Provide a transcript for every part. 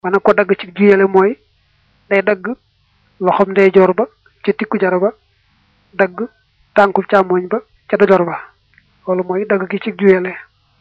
mën na ko dagg ci juyele mooy day dagg loxom ndeyjoor ba ca tikku jara ba dagg tànkub càmmoñ ba ca dojor ba loolu mooy dagg gi ci juyele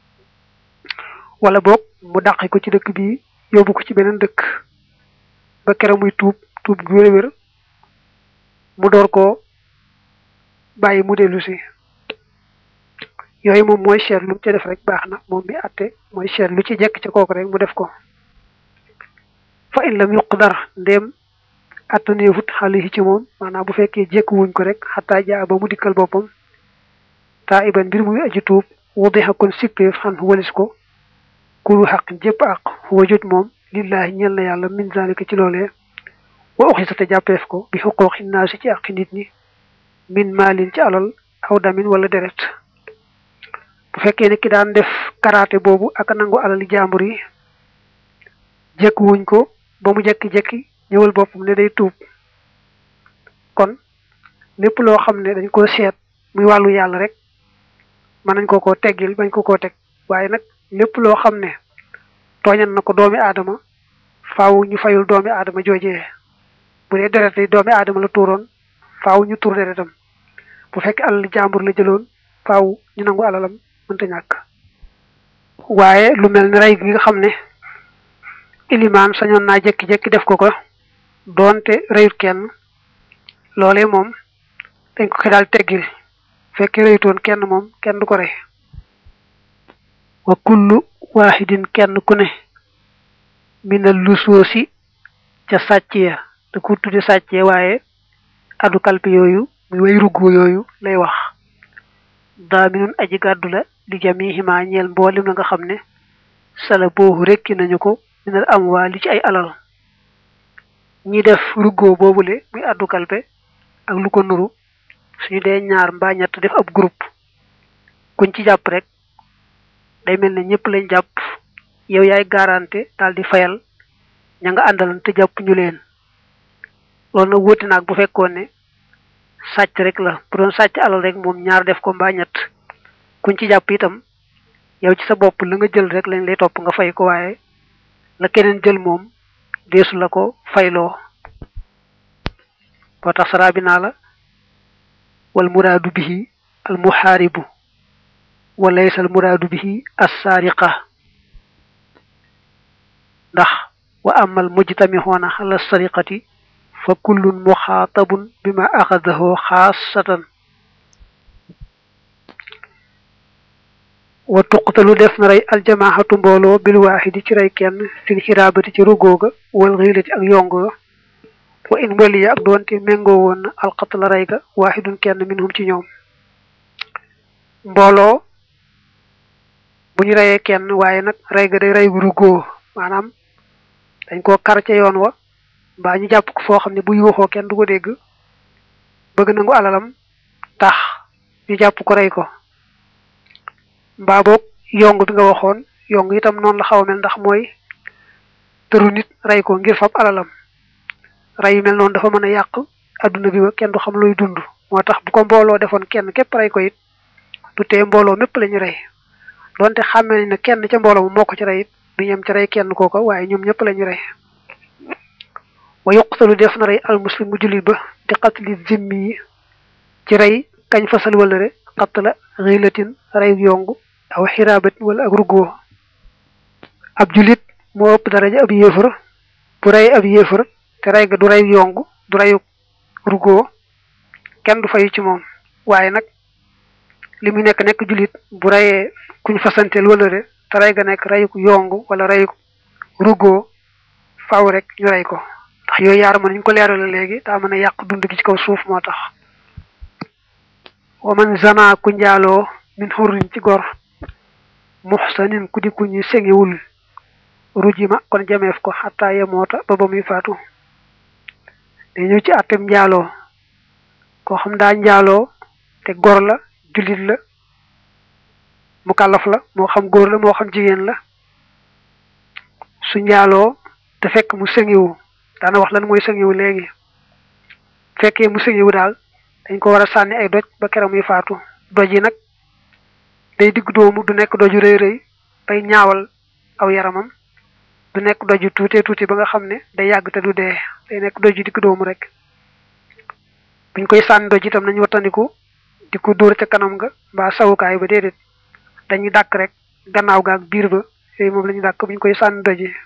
wala boog mu dàqi ko ci dëkk bi yóbbu ko ci beneen dëkk ba kere muy tuub tuub gu wér-wér mu door koo bàyyi mu dellu si yooyu moom mooy seet lu ci def rek baax na moom mi àtte mooy seet lu ci jekk ca kooku rek mu def ko fa in lam yuqdar ndéem attaneefut xale ci moom maanaam bu fekkee jekk wuñ ko rek xataa jaa ba mu dikkal boppam taa iban mbir muy aji tuub wudixa kon sippeef xan walis ko kulu xaq jëpp àq wa jot moom lillahi ñel na yàlla min zalika ci loolee wa uxisa te jàppeef ko bi xuquuqi naasi ci àqi nit ñi min maalin ci alal aw damin wala deret bu fekkee ne ki daan def karaté boobu ak nangu alali jàmbur yi jekk wuñ ko ba mu jekki-jekki ñëwal boppam ne day tuub kon lépp loo xam ne dañ ko seet muy wàllu yàlla rek mën nañ ko koo teggil bañ ko koo teg waaye nag lépp loo xam ne tooñan na ko doomi aadama faaw ñu fayul doomi aadama joojee bu dee deret yi doomi aadama la tuuroon faaw ñu tur deretam bu fekkee alal jàmbur la jëloon faaw ñu nangu alalam mënta ñàkk waaye lu mel ni rey gi nga xam ne ilimaan sañoon naa jekki-jekki def ko ko doonte reyut kenn loolee moom dañ ko ko daal teggil fekkee reyutoon kenn moom kenn du ko rey wa kullu waahidin kenn ku ne minal lusoosi ca sàcc ya da ko tudde sàcc ya waaye addu kalpe yooyu muy way ruggo yooyu lay wax daaminun aji gàddu la li jamihima ñeel mboolem la nga xam ne sala boobu rekki nañu ko minal am waa li ci ay alal ñi def ruggo boobule muy addu kalpe ak lu ko nuru suñu dee ñaar mbaa ñett def ab groupe kuñ ci jàpp rek day mel ne ñëpp lañ jàpp yow yaay garanté daal di fayal ña nga àndalan te jàpp ñu leen loolu nag wuute naag bu fekkoon ne sàcc rek la bu doon sàcc alal rek moom ñaar def ko mbaa ñett kuñ ci jàpp itam yow ci sa bopp la nga jël rek lañ lay topp nga fay ko waaye la keneen jël moom deesu la ko fayloo boo tax saraa bi naa la wal muraadu bihi al muhaaribu wa laysa al muraadu bihi as saariqa ndax wa amal mujtamixoona ala sariqati fa kullun muxaatabun bima axadahu xaasatan wa tuqtalu def na rey aljamaahatu mbooloo bil waaxidi ci rey kenn fil xiraabati ci rugooga wal xiilati ak yongo wa in waliya ak doonte méngoo woon na alqatla rey ga waaxidun kenn minhum ci ñoom mbooloo bu ñu reyee kenn waaye nag rey ga day rey bu rugoo maanaam dañ koo kar ca yoon wa mbaa ñu jàpp ko foo xam ne bu yuuxoo kenn du ko dégg bëgg nangu alalam tax ñu jàpp ko rey ko mbaa boog yong bi nga waxoon yong itam noonu la xaw a mel ndax mooy tëru nit rey ko ngir fab alalam rey yu mel noonu dafa mën a yàq adduna bi ba kenn du xam luy dund moo tax bu ko mbooloo defoon kenn képp rey ko it du tee mbooloo mépp la ñu rey donte xàmmee ne kenn ca mbooloo moo ko ci rey it du ñem ci rey kenn kooko waaye ñoom ñëpp la ñu rey wa yuqtalu def na rey almuslimu jullit ba di qatli zimmi yi ci rey kañ fasal wala re qatla xiilatin rey yongu aw xiraabatin wala ak ruggoo ab jullit moo ëpp daraja ab yéefar bu rey ab yéefar te rey ga du rey yongu du reyu ruggoo kenn du fayu ci moom waaye nag li mu nekk nekk jullit bu reyee kuñ fasanteel wala re te rey ga nekk reyu yongu wala reyu ruggoo faaw rek ñu rey ko ndax yooyu yaar mën nañ ko leerale léegi daa mën a yàq dund gi ci kaw suuf moo tax wa man zana ku njaaloo min xurrin ci gor muxsanin ku di ku ñu sengiwul rujima kon jameef ko xataa yemoota ba ba muy faatu day ñëw ci àttem njaaloo koo xam daa njaaloo te gor la jullit la mu kàllaf la moo xam góor la moo xam jigéen la su njaaloo te fekk mu sengiwu daana wax lan mooy sëngiwu léegi fekkee mu sëngiwu daal dañ ko war a sànni ay doj ba keroog muy faatu doj yi nag day digg doomu du nekk doju rëy rëy bay ñaawal aw yaramam du nekk doju tuute tuuti ba nga xam ne day yàgg te du dee day nekk doju di ko doomu rek buñ koy sànni doj itam nañu wattandiku di ko dóor ca kanam nga mbaa sawukaay ba déedéet dañuy dàkk rek gannaaw ga ak biir ba yooyu moom la ñu dàkk buñ koy sànni doj yi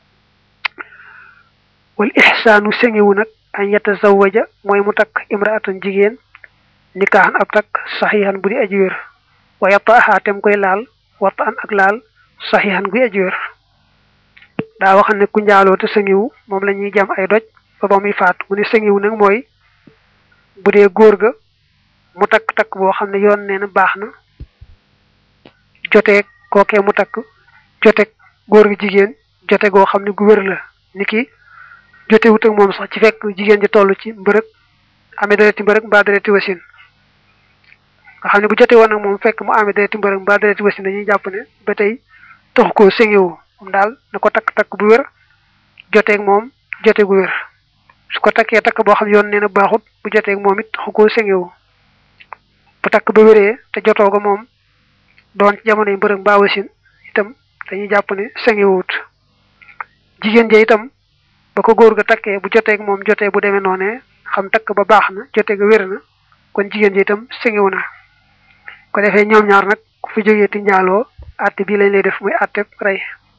wal ihsaanu sengewu nag an yatazawaja mooy mu takk imraatan jigéen nikaaxan ab takk saxiixan bu di aji wér wa yataaha tem koy laal wata an ak laal saxiixan guy aji wér daa wax ne ku njaaloo te sengewu moom la ñuy jam ay doj ba ba muy faatu mu ne sengewu nag mooy bu dee góor ga mu takk takk boo xam ne yoon nee na baax na joteeg kookee mu takk joteeg góor gi jigéen jote goo xam ne gu wér la ni ki jote wut ak moom sax ci fekk jigéen ji toll ci mbërëg amee dereti mbërëg mbaa dereti wasin nga xam ne bu jote woon ak moom fekk mu amee dereti mbërëg mbaa dereti wasin dañuy jàpp ne ba tey taxu koo sengewu moom daal na ko takk takk bu wér joteeg moom jote gu wér su ko takkee takk boo xam yoon nee na baaxut bu joteeg moom it taxu koo sengewu bu takk ba wéree te jotoo ko moom doon ci jamono yi mbërëg mbaa wasin itam dañuy jàpp ne sengewut jigéen ja itam ba ko góor ga takkee bu joteeg moom jotee bu demee noonee xam takk ba baax na jote ga wér na kon jigéen ja itam sengewu na ko defee ñoom ñaar nag ku fi jógee ti njaaloo àtte bii lañ lay def muy àtte rey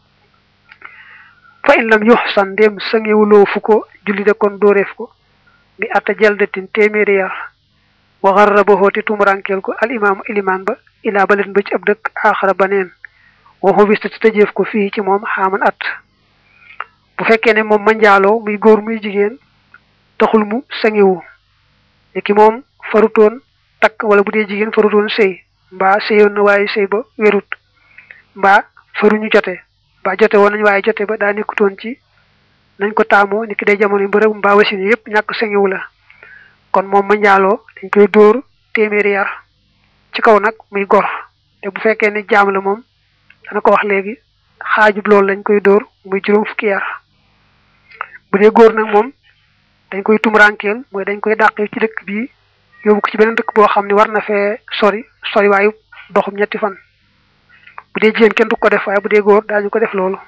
fa in lam yuxsan ndéem sangewuloo fu ko julli de kon dóoreef ko bi atta jaldatin téeméeri yar wa garrabahu te tumurankeel ko al imaamu ilimaan ba ilaa balet ba ci ab dëkk aaxara baneen waxu bis te tëjeef ko fii ci moom xaaman at bu fekkee ne moom ma njaaloo muy góor muy jigéen taxul mu sangewu ni ki moom farutoon takk wala bu dee jigéen farutoon sëy mbaa sëyoon na waaye sëy ba wérut mbaa faruñu jote mbaa jote woon nañ waaye jote ba daa nekkutoon ci nañ ko taamoo ni ki day jamono yi mbërëb mbaa wasin yëpp ñàkk sangewu la kon moom ma njaaloo dañ koy dóor téeméeri yar ci kaw nag muy gor te bu fekkee ne jaam la moom dana ko wax léegi xaajub loolu lañ koy dóor muy juróom fukki yar bu dee góor nag moom dañ koy tumurankeel mooy dañ koy dàqee ci dëkk bii yóbbu ko ci beneen dëkk boo xam ne war na fee sori sori waayu doxum ñetti fan bu dee jigéen kenn du ko def waaye bu dee góor daañu ko def loolu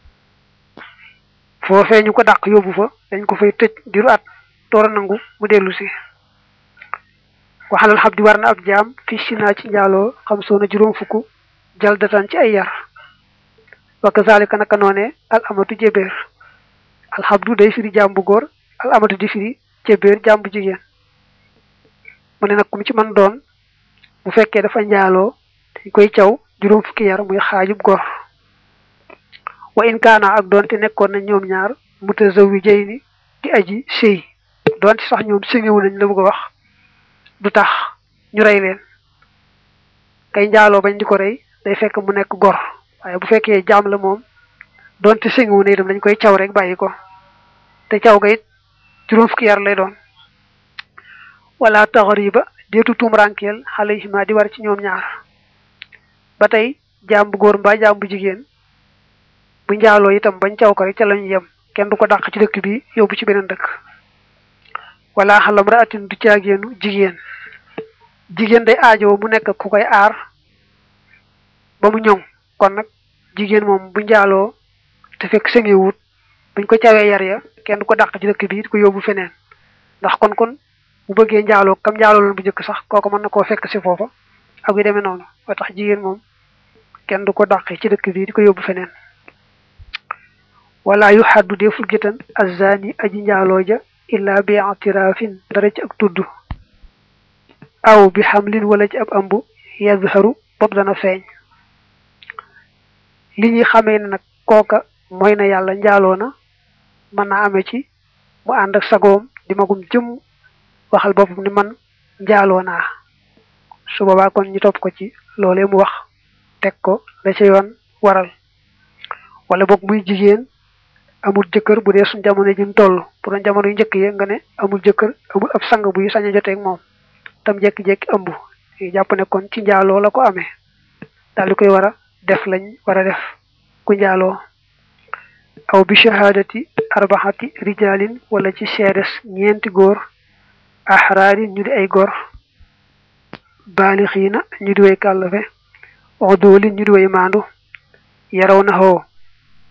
foofee ñu ko dàq yóbbu fa dañ ko fay tëj diru at door a nangu mu dellu si waxalal xam di war na ab jaam fi sinaa ci njaaloo xam soona juróom fukk jal datan ci ay yar wa kazalika naka noone al amatu jébéer alxabdu day firi jaam bu góor al amatu di firi jébéer jaam bu jigéen mu ne nag kum ci man doon bu fekkee dafa njaaloo dañ koy caw juróom fukki yar muy xaajub gor wa in kaana ak doonte nekkoon nañ ñoom ñaar mutazawwijayni di aji sëy doonte sax ñoom sëngewu nañ la bëgg a wax du tax ñu rey leen kay njaaloo bañ di ko rey day fekk mu nekk gor waaye bu fekkee jaam la moom doonte sëngewu na itam dañ koy caw rek bàyyi ko te caw ga it juróom fukki yar lay doon wala taxariba deetu tumurankeel alayhima di war ci ñoom ñaar ba tey jaam bu góor mbaa jaam bu jigéen bu njaaloo itam bañ caw ko rek ca lañu yem kenn du ko dàq ci dëkk bi yóbbu ci beneen dëkk wala xalam raatin du caageenu jigéen jigéen day aajoo mu nekk ku koy aar ba mu ñoŋ kon nag jigéen moom bu njaaloo te fekk sëngewut buñ ko cawee yar ya kenn du ko dàq ci dëkk bi di ko yóbbu feneen ndax kon kon bu bëggee njaaloo kam njaaloo loon bu njëkk sax kooku mën na koo fekk si foofa ak yu demee noonu ba tax jigéen moom kenn du ko dàqee ci dëkk bi di ko yóbbu feneen wala yu xaddu deful gétan azani aji njaaloo ja illa bi i'tirafin dara ci ak tudd aw bi xamlin wala ci ab ambu yazharu bopp dana feeñ li ñuy xamee ne nag kooka mooy na yàlla njaaloo na mën naa amee ci mu ànd ak sagoom di magum jëm waxal boppam ni man njaaloo naa su boobaa kon ñu topp ko ci loolee mu wax teg ko la ca yoon waral wala boog muy jigéen amul jëkkër bu dee suñ jamono ji mu toll bu doon jamono yu njëkk yi nga ne amul jëkkër amul ab sang buy sañ a joteeg moom tam jekki-jekki ëmb yi jàpp ne kon ci njaaloo la ko amee daal di koy war a def lañ war a def ku njaaloo aw bi shahadati arbaxati rijalin wala ci seedes ñeenti góor axraarin ñu di ay góor baalixiina ñu di way kàllafe odoolin ñu di way maandu yaraw na xoo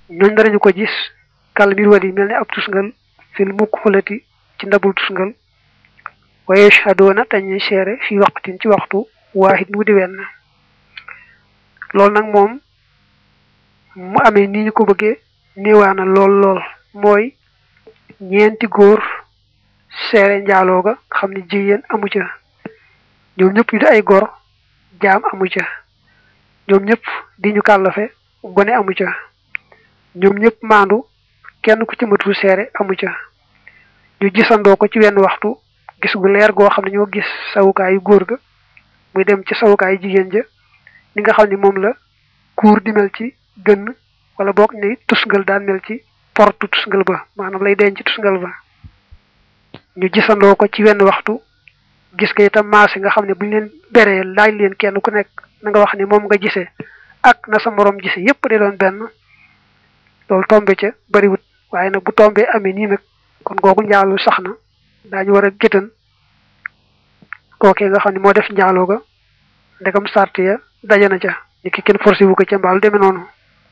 ñooñ danañu ko gis kal mir wadi mel ne ab tusngal fil mukk xulati ci ndabul tusngal wa yashhadoona tañuy seere fi waqtin ci waxtu waahid mu di wenn loolu nag moom mu amee ni ñu ko bëggee néewaana lool lool mooy ñeenti góor seere njaaloo ga xam ne jigéen amu ca ñoom ñëpp ñu di ay gor jaam amu ca ñoom ñëpp di ñu kàllafe gone amu ca ñoom ñëpp maandu kenn ku ci matul seere amu ca ñu gisandoo ko ci wenn waxtu gis gu leer goo xam ne ñoo gis sawukaayu góor ga muy dem ci sawukaayu jigéen ja ni nga xam ne moom la kuur di mel ci gënn wala boog ni tusngal daan mel ci portu tusngal ba maanaam lay denc tusngal ba ñu gisandoo ko ci wenn waxtu gis ko itam maase nga xam ne buñ leen beree laaj leen kenn ku nekk na nga wax ne moom nga gisee ak na sa moroom gisee yépp de doon benn loolu tombe ca bariwut waaye nag bu tombee amee nii nag kon googu njaalu sax na daañu war a géttan kookee nga xam ne moo def njaaloo ga ndegam sart ya daje na ca ni ki kenn forcé wu ko ca mbaalu demee noonu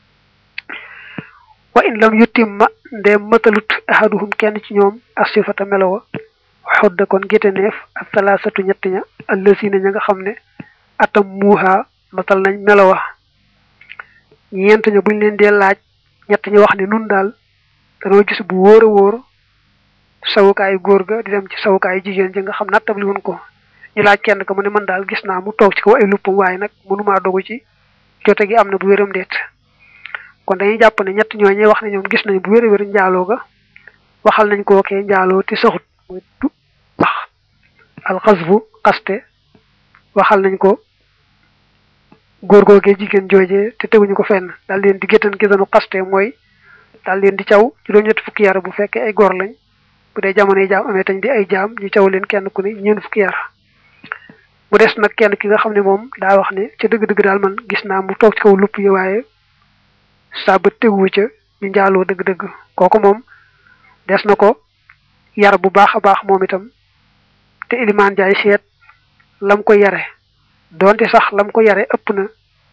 wa in lam yutimma ndeem matalut ahaduhum kenn ci ñoom asifata melowa xodda kon géttaneef ak salaasatu ñett ña allësina ña nga xam ne atam muuha matal nañ melowa ñeent ña buñ leen dee laaj ñett ñi wax ne nun daal danoo gis bu wóor a wóor sawukaayu góor ga di dem ci sawukaayu jigéen ji nga xam nattabli woon ko ñu laaj kenn ka mu ne man daal gis naa mu toog ci kaw ay luppam waaye nag mënumaa dogu ci jote gi am na bu wéram deet kon dañuy jàpp ne ñett ñooñee wax ne ñoom gis nañ bu wér a wér njaaloo ga waxal nañ ko kee njaaloo te saxut muy du wax alxasbu xaste waxal nañ ko góor googee jigéen joojee te teguñu ko fenn daal leen di géttan géttanu xaste mooy daal leen di caw juróom-ñett fukki yar bu fekkee ay góor lañ bu dee jamono yi jaam amee tañ di ay jaam ñu caw leen kenn ku ne ñeent fukki yar bu des nag kenn ki nga xam ne moom daa wax ne ca dëgg-dëgg daal man gis naa mu toog ci kaw lupp yi waaye saa ba teguwu ca ñu njaaloo dëgg-dëgg kooku moom des na ko yar bu baax a baax moom itam te ilimaan jaay seet lam ko yare doonte sax lam ko yare ëpp na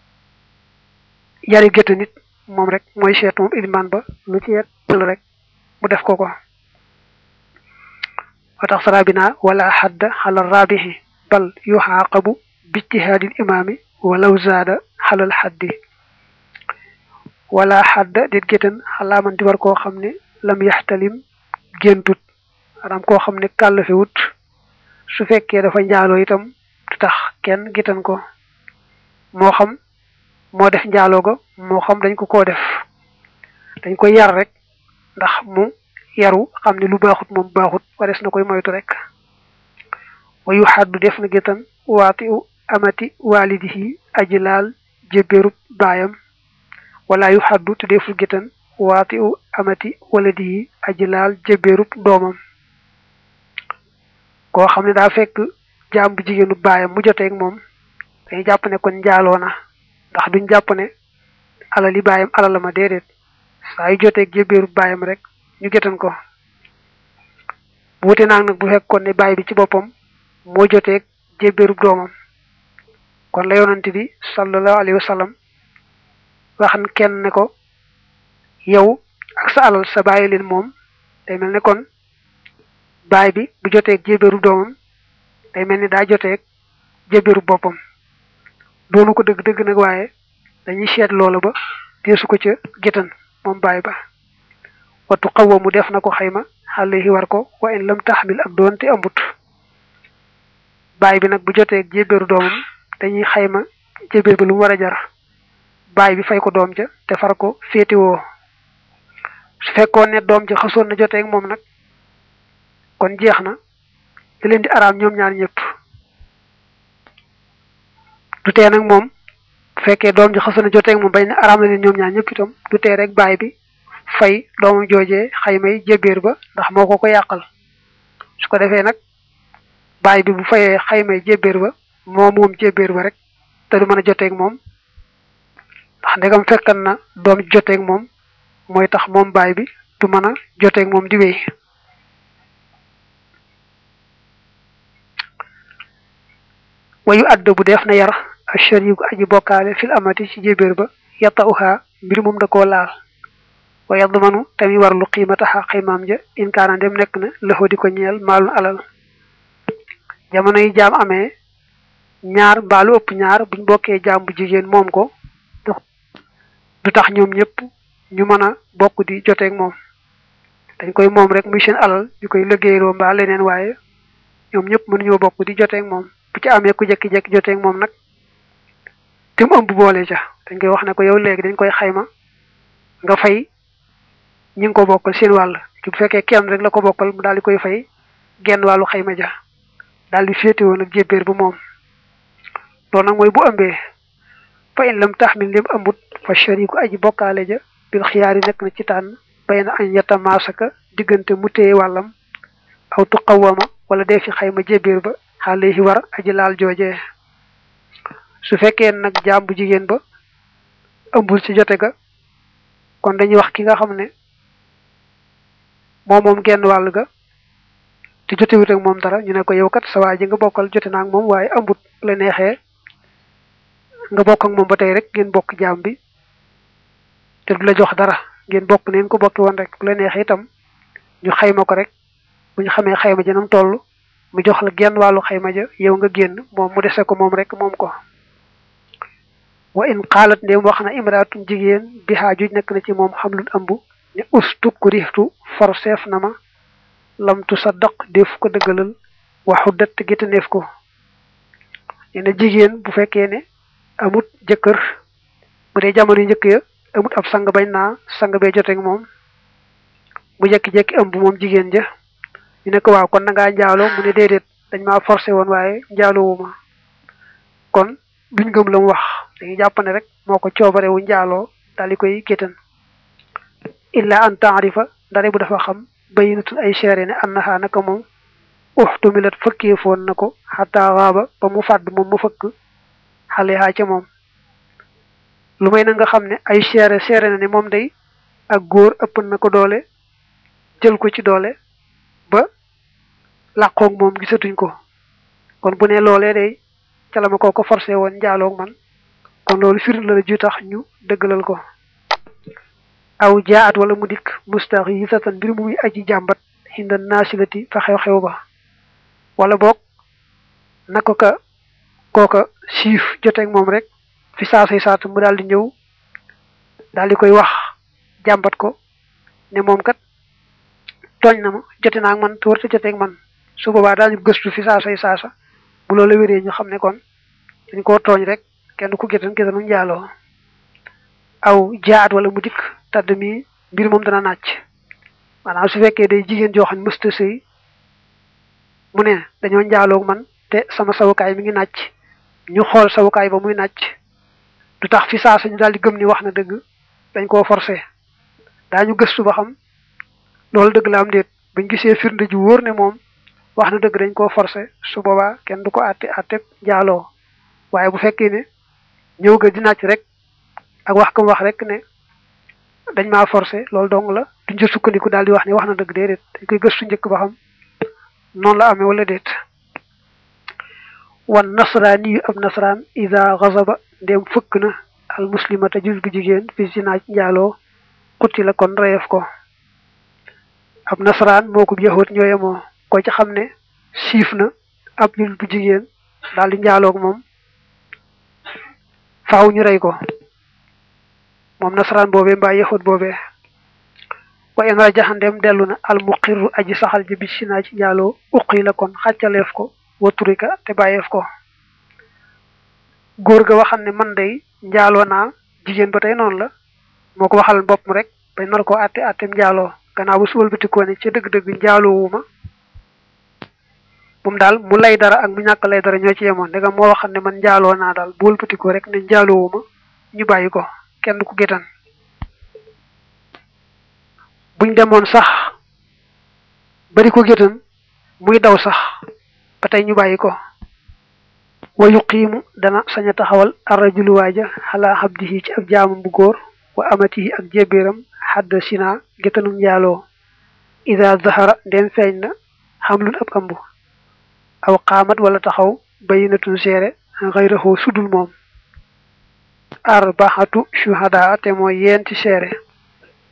yari gétta nit moom rek mooy seet moom ilimaan ba lu ci yet la rek mu def ko ko wa tax sarabina wala xadda xala rabihi bal yuxaaqabu bijtihaadil imaami walaw zaada xalal xaddi wala xadda dit géttan xalaaman di war koo xam ne lam yaxtalim géntut maanaam koo xam ne kàllafewut su fekkee dafa njaaloo itam du tax kenn géttan ko moo xam moo def njaaloo ga moo xam dañ ko koo def dañ koy yar rek ndax mu yaru xam ne lu baaxut moom baaxut wares na koy moytu rek wayu xaddu def na géttan waati u amati waalidihi aji laal jébérub baayam wala yu xaddu te deful géttan waati u amati waladihi aji laal jébérub doomam koo xam ne daa fekk jaam bu jigéenu baayam mu joteeg moom dañuy jàpp ne kon njaaloo na ndax duñ jàpp ne alali baayam alala ma déedéet saa yu joteeg jébérub baayam rek ñu géttan ko bu wute naag nag bu fekkoon ne baay bi ci boppam moo joteeg jébérub doomam kon la yonante bi sallallahu alayhi wa sallam waxan kenn ne ko yow ak sa alal sa bàyyi leen moom day mel ne kon baay bi bu joteeg jébérub doomam day mel ni daa joteeg jébérub boppam doonu ko dëgg dëgg nag waaye dañuy seet loola ba deesu ko ca géttan moom baay ba wattu xawwa mu def na ko xayma xale yi war ko wa in lam taxmil ak doonte ambut baay bi nag bu jotee jébéeru doomam dañuy xayma jébéer ba lu mu war a jar baay bi fay ko doom ja te far ko féetiwoo su fekkoon ne doom ja xasoon na jotee ak moom nag kon jeex na da leen di araam ñoom ñaar ñëpp du tee nag moom bu fekkee doom ji xasoon na jotee ak moom bañ ne araam na leen ñoom ñaar ñëpp itam du tee rek baay bi fay doomam joojee xaymay jébéer ba ndax moo ko ko yàqal su ko defee nag baay bi bu fayee xaymay jébéer ba moo moom jébéer ba rek te du mën a joteeg moom ndax ndegam fekkan na doom joteeg moom mooy tax moom baay bi du mën a joteeg moom di wéy wayu adda bu def na yar ashariku aji bokkaale fil amati ci jébéer ba yatta uha mbir moom da koo laal wa yadmanu tamit warlu qiimataxa xaymaam ja in kaana dem nekk na loxo di ko ñeel maalun alal jamono yi jaam amee ñaar mbaalu ëpp ñaar buñ bokkee jaam bu jigéen moom ko du tax ñoom ñëpp ñu mën a bokk di joteeg moom dañ koy moom rek muy seen alal ñu koy liggéeyloo mbaa leneen waaye ñoom ñëpp mënuñoo bokk di joteeg moom bu ci amee ku jekki-jekki joteeg moom nag te mu ëmb boole ja dañ koy wax ne ko yow léegi dañ koy xayma nga fay ñi ngi ko bokkal seen wàll ci bu fekkee kenn rek la ko bokkal mu daal di koy fay genn wàllu xayma ja daal di féetewoo nag jébbéer bu moom loolu nag mooy bu ëmbee fa in lam taxmil lim ëmbut fa shariku aji bokkaale ja bil xiyaari nekk na ci tànn bay na añ yetta maasaka diggante mu téye wàllam aw tuqawama wala dee fi xayma jébbéer ba xaale yi war aji laal joojee su fekkee nag jaam bu jigéen ba ëmbul ci jote ga kon dañuy wax ki nga xam ne moom moom genn wàll ga te jotewut ak moom dara ñu ne ko yow kat sa waa ji nga bokkal jote naa ak moom waaye ëmbut la neexee nga bokk ak moom ba tey rek ngeen bokk jaam bi te du la jox dara ngeen bokk neen ko bokki woon rek bu la neexee itam ñu xayma ko rek bu ñu xamee xayma ja nam toll mu jox la genn wàllu xayma ja yow nga génn moom mu dese ko moom rek moom ko wa in xaalat ndéem wax na imraatun jigéen bi xaajuj nekk na ci moom xamlul ëmb ne ustuk rixtu forseef na ma lamtu sa daq def ko dëggalal waxu dëtt géttaneef ko nee na jigéen bu fekkee ne amut jëkkër bu dee jamono yu njëkk ya amut ab sang bañ naa sang bee joteeg moom mu jekki-jekki ëmb moom jigéen ja ñu ne ko waaw kon na ngaa njaaloo mu ne déedéet dañ maa forcé woon waaye njaaloowuma kon duñ gëm la mu wax dañuy jàpp ne rek moo ko coobare wu njaaloo daal di koy géttan illa an taarifa ndare bu dafa xam bayinatul ay seere ne annaha naka moom uxtumilat fëkkee foon na ko xataa waaba ba mu fàdd moom mu fëkk xale haa ca moom lu may na nga xam ne ay seere seere na ne moom day ak góor ëpp na ko doole jël ko ci doole ba làqoog moom gisatuñ ko kon bu ne loolee day ca la ma koo ko forcé woon njaaloog man kon loolu firnde la ju tax ñu dëggalal ko aw jaat wala mu dikk mustaxisatan mbir mu muy aji jàmbat xinda naasilati fa xew-xew ba wala boog na ko ka kooka siif joteeg moom rek fi saasay saatu mu daal di ñëw daal di koy wax jàmbat ko ne moom kat tooñ na ma jote naa ak man te warta joteeg man su boobaa daañu gëstu fi saasay saasa bu loolu wéree ñu xam ne kon dañ koo tooñ rek kenn ku gétan gétanu njaaloo aw jaat wala mu dikk tàdd mi mbir moom dana nàcc maanaam su fekkee day jigéen joo xam ne mësta sëy mu ne dañoo njaaloog man te sama sawukaay mi ngi nàcc ñu xool sawukaay ba muy nàcc du tax fi saa ñu daal di gëm ni wax na dëgg dañ koo forcé daañu gëstu ba xam loolu dëgg la am déet bañ gisee firnde ju wóor ne moom wax na dëgg dañ koo forcé su boobaa kenn du ko àtte àtte njaaloo waaye bu fekkee ne ñëw ga di nàcc rek ak wax kam wax rek ne dañ maa forcé loolu dong la duñ ca sukkandiku daal di wax ne wax na dëgg déedéet dañ koy gëstu njëkk ba xam noonu la amee wala déet wan nasraani yu ab nasraan ida xasaba ndem fëkk na al muslimata jus bu jigéen fi si naaj njaaloo xutti la kon reyeef ko ab nasraan moo ko yaxut ñooye moo ko ci xam ne siif na ab jus bu jigéen daal di njaaloog moom faaw ñu rey ko moom nasaraan boobee mbaa yaxut boobee wa in rajaxandem dellu na al muqirru aji saxal ji bi si naa ci njaaloo uqi la kon xàccaleef ko waturika te bàyyeef ko góor ga waxam ne man day njaaloo naa jigéen ba tey noonu la moo ko waxal bopp rek bañ nar koo àtte àttem njaaloo gannaaw bu suwal bitikoo ne ci dëgg-dëgg njaaloowuma moom daal mu lay dara ak mu ñàkk lay dara ñoo ci yemoon ndegam moo waxam ne man njaaloo naa daal bu wëlbatikoo rek ne njaaloowuma ñu bàyyi ko kenn ku gétan buñ demoon sax bari ko gétan muy daw sax ba tey ñu bàyyi ko wa yuqiimu dana sañ a taxawal arrajulu waaja xalaa xabdihi ci ab jaamam bu góor wa amatihi ak jébéeram xadd sina gétanum njaaloo ida zahara ndem feeñ na xamlun ab ëmb aw xaamat wala taxaw bayinatun seere xayraxoo sudul moom arbaxatu shuhada te mooy yenti seere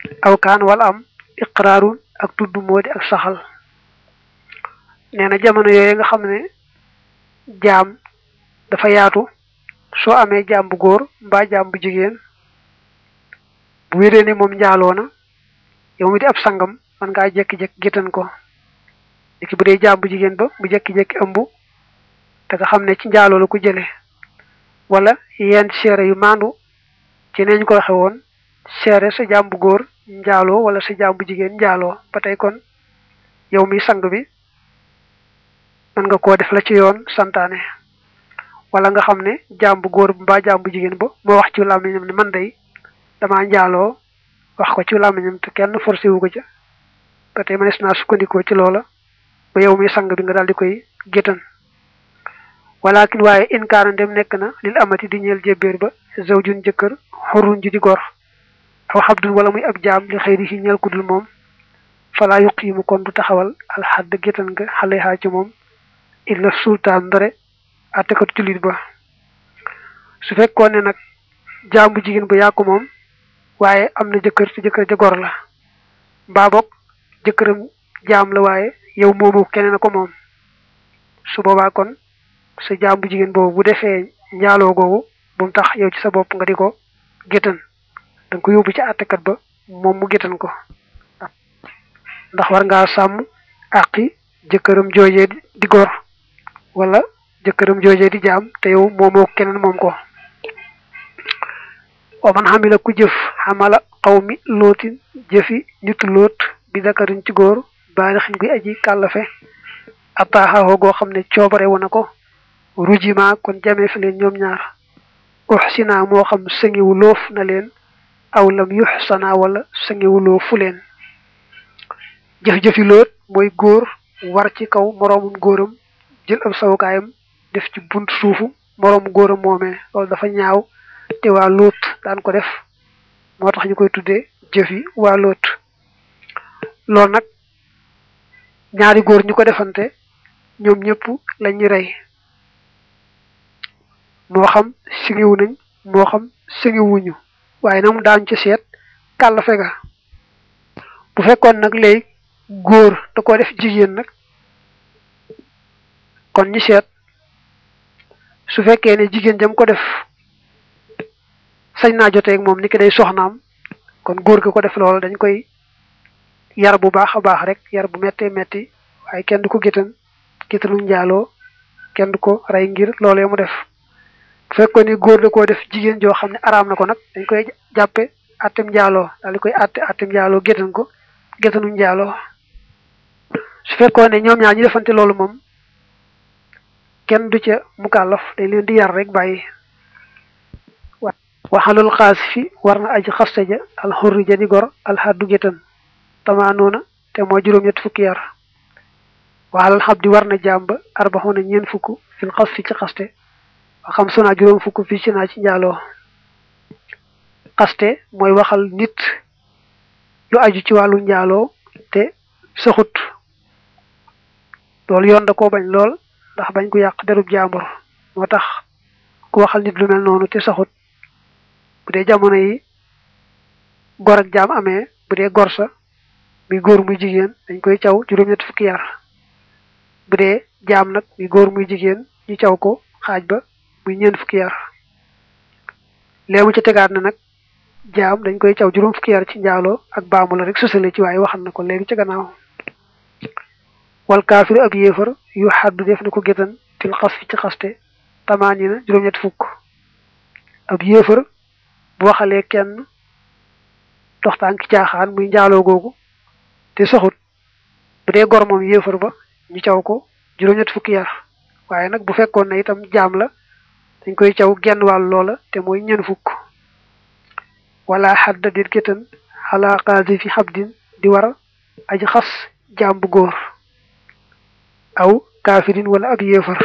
aw kaan wala am iqraarun ak tudd moo di ak saxal nee na jamono yooyu nga xam ne jaam dafa yaatu soo amee jaam bu góor mbaa jaam bu jigéen bu wéree ne moom njaaloo na yow mi di ab sangam man ngaa jekki-jekki géttan ko léegi bu dee jaam bu jigéen ba mu jekki-jekki ëmb te nga xam ne ci njaaloo la ko jële wala yenn seere yu maandu ci neñ ko waxe woon seere sa jaam bu góor njaaloo wala sa jaam bu jigéen njaaloo ba tey kon yow mi sang bi mën nga koo def la ci yoon santaane wala nga xam ne jaam bu góor mbaa jaam bu jigéen ba moo wax ci làmmiñam ne man day damaa njaaloo wax ko ci làmmiñam te kenn forcé wu ko ca ba tey mënees naa sukkandikoo ci loola ba yow mi sang bi nga daal di koy géttan walakin waaye inkaana ndem nekk na lil amati di ñeel jébbéer ba zawjun jëkkër xurun ji di gor aw xabdun wala muy ab jaam li xëyri si ñeel ku dul moom falaa yuqiimu kon du taxawal alxadd géttan nga xale xaa ci moom illa sultaan ndare àttekatu jullit ba su fekkoon ne nag jaam bu jigéen ba yaa ko moom waaye am na jëkkër te jëkkër ja gor la mbaa boog jëkkëram jaam la waaye yow moomu keneen a ko moom su boobaa kon sa jaam bu jigéen boobu bu defee njaaloo googu bu mu tax yow ci sa bopp nga di ko géttan da nga ko yóbbu ci àttekat ba moom mu géttan ko ndax war ngaa sàmm àqi jëkkëram joojee di gor wala jëkkëram joojee di jaam te yow moomoo keneen moom ko wa man xamila ku jëf xamala xaw mi lootin jëfi nitu loot bi dakarin ci góor baari xin guy aji kàllafe ataaxaxoo goo xam ne coobare wu na ko rujima kon jamee fi leen ñoom ñaar uxsina moo xam sëngiwu loof na leen aw lam yuxsana wala sëngiwu loofu leen jëf-jëfi loot mooy góor war ci kaw moroomum góoram jël ab sawukaayam def ci bunt suufu moroomu góoram moomee loolu dafa ñaaw te waa loot daan ko def moo tax ñu koy tuddee jëfi waa loot loolu nag ñaari góor ñu ko defante ñoom ñëpp lañuy rey moo xam singiwu nañ moo xam singiwuñu waaye nag mu daañ ci seet kàll fega bu fekkoon nag léegi góor da ko def jigéen nag kon ñu seet su fekkee ne jigéen jam ko def sañ naa joteeg moom ni ki day soxnaam kon góor gi ko def loolu dañ koy yar bu baax a baax rek yar bu mettee metti waaye kenn du ko géttan géttanu njaaloo kenn du ko rey ngir loolee mu def bu fekkoon ni góor da koo def jigéen joo xam ne araam na ko nag dañ koy jàppe attem njaaloo daal di koy atte attem njaaloo géttan ko géttanu njaaloo su fekkoon ne ñoom ñaar ñu defante loolu moom kenn du ca mukallaf dañ leen di yar rek bàyyi waxalul xaas fi war na aji xaste ja alxurri ja di gor alxaddu géttan tamaanoona te moo juróom-ñett fukki yar waxalal xab di war na jàmba arbaxoona ñeen fukk fil xas fi ci xaste wa xam suna juróom fukk fii ci naa ci njaaloo xaste mooy waxal nit lu aju ci wàllu njaaloo te saxut loolu yoon da koo bañ lool ndax bañ ko yàq derub jàmbur moo tax ku waxal nit lu mel noonu te saxut bu dee jamono yi gor ak jaam amee bu dee gor sa muy góor muy jigéen dañ koy caw juróom-ñett fukki yar bu dee jaam nag muy góor muy jigéen ñu caw ko xaaj ba muy ñeent fukki yar léemu ci tegaat na nag jaam dañ koy caw juróom fukki yar ci njaaloo ak baamu la rek sosale ci waaye waxal na ko léegi ci gannaaw wal kaafiru ab yéefar yu xaddu def na ko gétan fil xas fi ci xaste tamaani na juróom-ñett fukk ab yéefar bu waxalee kenn doxtaan ki caaxaan muy njaaloo googu te soxut bu dee gor moom yéefar ba ñu caw ko juróom-ñett fukki yar waaye nag bu fekkoon ne itam jaam la dañ koy caw genn wàll loola te mooy ñen fukk wala xadda dit gétan xalaa qaasi fi xabdin di war aji xas jaam bu góor aw kaafirin wala ab yéefar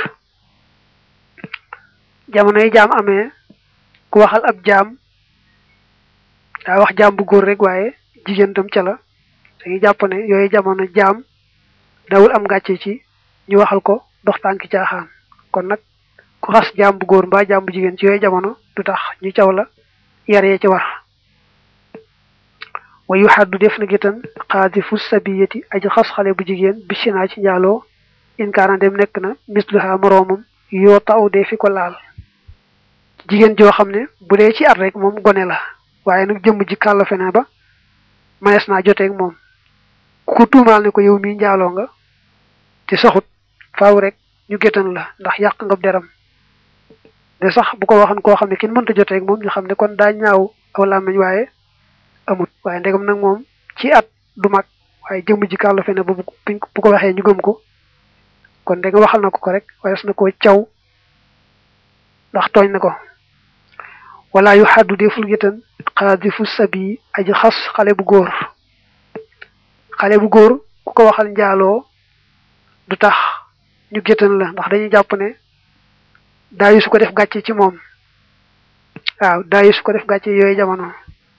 jamono yi jaam amee ku waxal ab jaam daa wax jaam bu góor rek waaye jigéen tam ca la dañuy jàpp ne yooyu jamono jaam dawul am gàcce ci ñu waxal ko dox tànki caaxaan kon nag ku xas jaam bu góor mbaa jaam bu jigéen ci yooyu jamono du tax ñu caw la yar yee ci war wa yu xaddu def na gétan xaadifu sabiyati aji xas xale bu jigéen bisinaa ci njaaloo inkaana dem nekk na misluha moroomam yoo taw dee fi ko laal jigéen joo xam ne bu dee ci at rek moom gone la waaye nag jëmm ji kàllafe na ba manees naa joteeg moom ku tuumaal ne ko yow mii njaaloo nga te saxut faaw rek ñu gétan la ndax yàq nga deram de sax bu ko waxoon koo xam ne kenn mënta joteeg moom ñu xam ne kon daa ñaaw aw làmmiñ waaye amut waaye ndegam nag moom ci at du mag waaye jëmm ji kàllafe na ba bu ko waxee ñu gëm ko kon ndegam waxal na ko ko rek waaye su na koo caw ndax tooñ na ko wala yu xaddu deful gétan xaadifu sabi aji xas xale bu góor xale bu góor ku ko waxal njaaloo du tax ñu gétan la ndax dañuy jàpp ne daayu su ko def gàcce ci moom waaw daayu su ko def gàcce yooyu jamono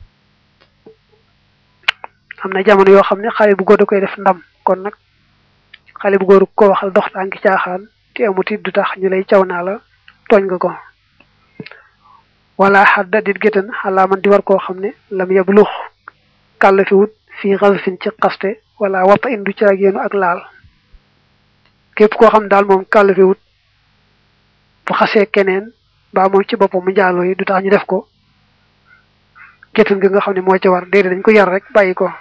am na jamono yoo xam ne xale bu góor da koy def ndam kon nag xale bu góor ku ko waxal dox tànki caaxaan te amut it du tax ñu lay caw naa la tooñ nga ko wala xadda dit gétan xalaa man di war koo xam ne lam yab lux kàll fi wut fii xasfin ci xaste wala wappa indu ci ak yéenu ak laal képp koo xam daal moom kàll fi wut bu xasee keneen mbaa moom ci boppam mu njaaloo yi du tax ñu def ko gétan gi nga xam ne moo ci war déedéet dañ ko yar rek bàyyi ko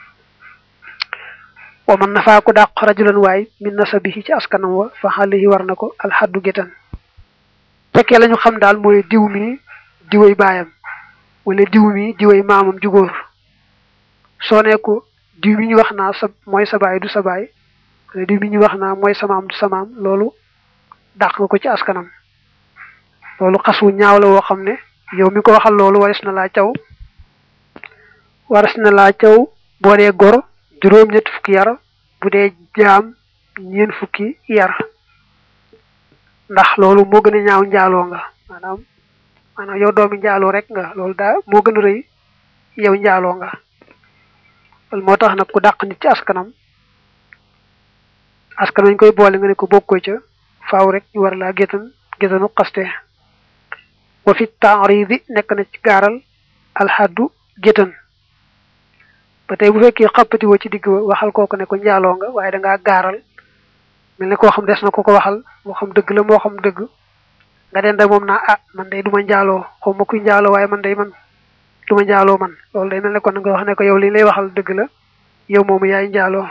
wa man nafaa ko dàq rajulan waay min nasabihi ci askanam wa fa xalihi war na ko alxaddu gétan fekkee la ñu xam daal mooy diw mi diwoy baayam wala diw mi diwoy maamam ju góor soo ne ko diw mi ñu wax naa sa mooy sa baay du sa baay wala diw mi ñu wax naa mooy sa maam du sa maam loolu dàq nga ko ci askanam loolu xasu ñaaw la woo xam ne yow mi ko waxal loolu waris na laa caw waris na laa caw boo dee gor juróom-ñett fukki yar bu dee jaam ñeen fukki yar ndax loolu moo gën a ñaaw njaaloo nga maanaam maanaam yow doomi njaaloo rek nga loolu daa moo gën a rëy yow njaaloo nga loolu moo tax nag ku dàq nit ci askanam askan wañ koy boole nga ne ko bokkoo ca faaw rek ñu war laa gétan gétanu xaste wa fi taaridi nekk na ci gaaral alxaddu gétan ba tey bu fekkee xappati woo ci digg ba waxal kooku ne ko njaaloo nga waaye dangaa gaaral mel ne koo xam des na ko ko waxal moo xam dëgg la moo xam dëgg nga den da moom naa ah man day du ma njaaloo xaw ma kuy njaaloo waaye man day man du ma njaaloo man loolu day mel ne kon nga wax ne ko yow li lay waxal dëgg la yow moomu yaay njaaloo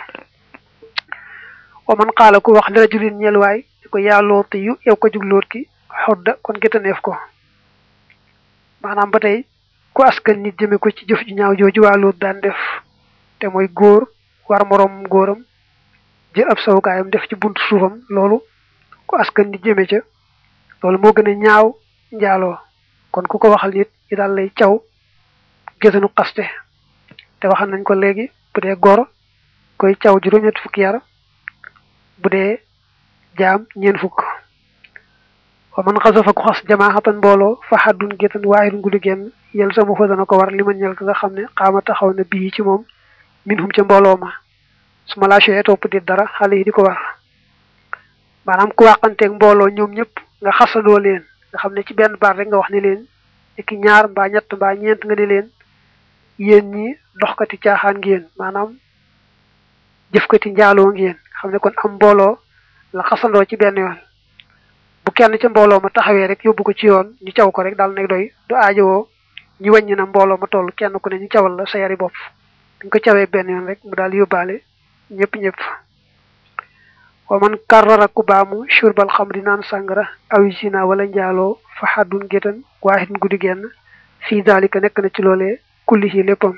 wa man xaala ku wax li rajulin ñel waay ko yaa looti yu yow ko jug loot ki xodda kon gétaneef ko maanaam ba tey ku askan nit jëme ko ci jëf ju ñaaw jooju waa loot daan def te mooy góor war moroom góoram jël ab sawukaayam def ci buntu suufam loolu ku askan nit jëme ca loolu moo gën a ñaaw njaaloo kon ku ko waxal nit ñi daal lay caw gétanu xaste te waxal nañ ko léegi bu dee gor koy caw juróom-ñett fukki yar bu dee jaam ñeen fukk wa man xasafa ku xas jamaaxatan mbooloo fa xaddun gétan waahidun guddi genn yel sama fa dana ko war li ma ñel ka nga xam ne xaama taxaw na bii ci moom min hum ca mbooloo ma su ma laajee topp di dara xale yi di ko war maanaam ku wàqanteeg mbooloo ñoom ñëpp nga xasadoo leen nga xam ne ci benn baat rek nga wax ne leen ki ñaar mbaa ñett mbaa ñeent nga ne leen yéen ñi doxkati caaxaan ngeen maanaam jëfkati njaaloo ngeen xam ne kon am mbooloo la xasandoo ci benn yoon bu kenn ca mbooloo ma taxawee rek yóbbu ko ci yoon ñu caw ko rek daal nag doy du aajowoo ñu wàññi na mbooloo ma toll kenn ku ne ñu cawal la sa yari bopp dañ ko cawee benn yoon rek mu daal yóbbaale ñëpp ñëpp wa man karrara ku baamu shurbal xamri naan sàngara aw zina wala njaaloo fa xaddun gétan waahidun guddi genn fii daalika nekk na ci loolee kulli ci léppam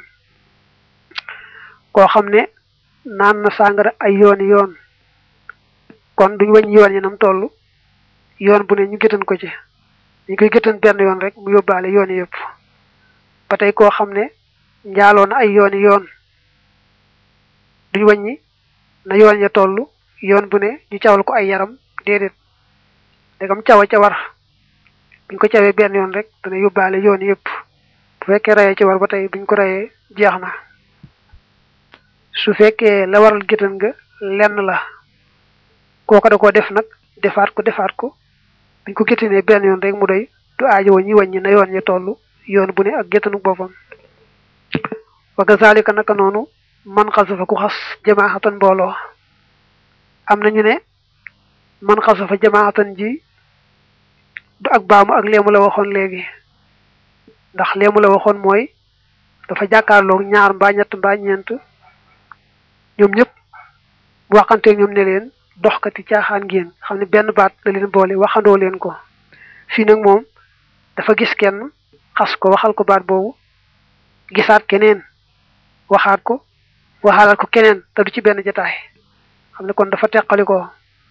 koo xam ne naan na sàngara ay yooni yoon kon duñ wàññi yoon yi nam toll yoon bu ne ñu gétan ko ci ñu koy gétan benn yoon rek mu yóbbaale yoon yëpp ba tey koo xam ne njaaloo na ay yooni yoon duñ wàññi na yoon ya toll yoon bu ne ñu cawal ko ay yaram déedéet dagam cawa ca war buñ ko cawee benn yoon rek dana yóbbaale yoon yëpp bu fekkee rayee ci war ba tey buñ ko rayee jeex na su fekkee la waral gétan nga lenn la kooko da ko def nag defaat ko defaat ko buñ ko gétanee benn yoon rek mu doy du aajo wa ñi wàññi na yoon ya toll yoon bu ne ak gétanu boppam wa kazalika naka noonu man xasafa ku xas jamaahatan mbooloo am na ñu ne man xasafa jamaahatan ji du ak baamu ak leemu la waxoon léegi ndax leemu la waxoon mooy dafa jàkkaarloog ñaar mbaa ñett mbaa ñeent ñoom ñëpp bu waxanteeg ñoom ne leen doxkati caaxaan ngeen xam ne benn baat la leen boole waxandoo leen ko fii nag moom dafa gis kenn xas ko waxal ko baat boobu gisaat keneen waxaat ko waxaalaat ko keneen te du ci benn jataay xam ne kon dafa teqali ko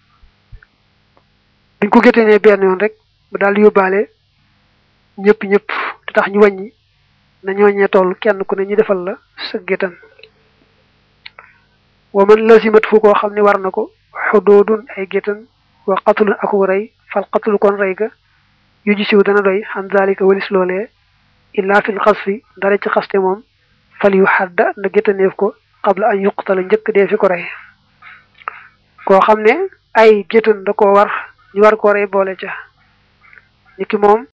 buñ ko géttee benn yoon rek mu daal di yóbbaale ñëpp ñëpp te tax ñu wàññi na ñooñee toll kenn ku ne ñu defal la sa géttan wa man lasimat fu koo xam ne war na ko xudoodun ay géttan wa qatulun aku rey fal qatulu kon rey ga yu ji siw dana doy xam zalika walis loolee illa fil xasfi dara ci xaste moom fal yu xadda na géttaneef ko qabla an yuqtala njëkk dee fi ko rey koo xam ne ay géttan da koo war ñu war koo rey boole ca niki moom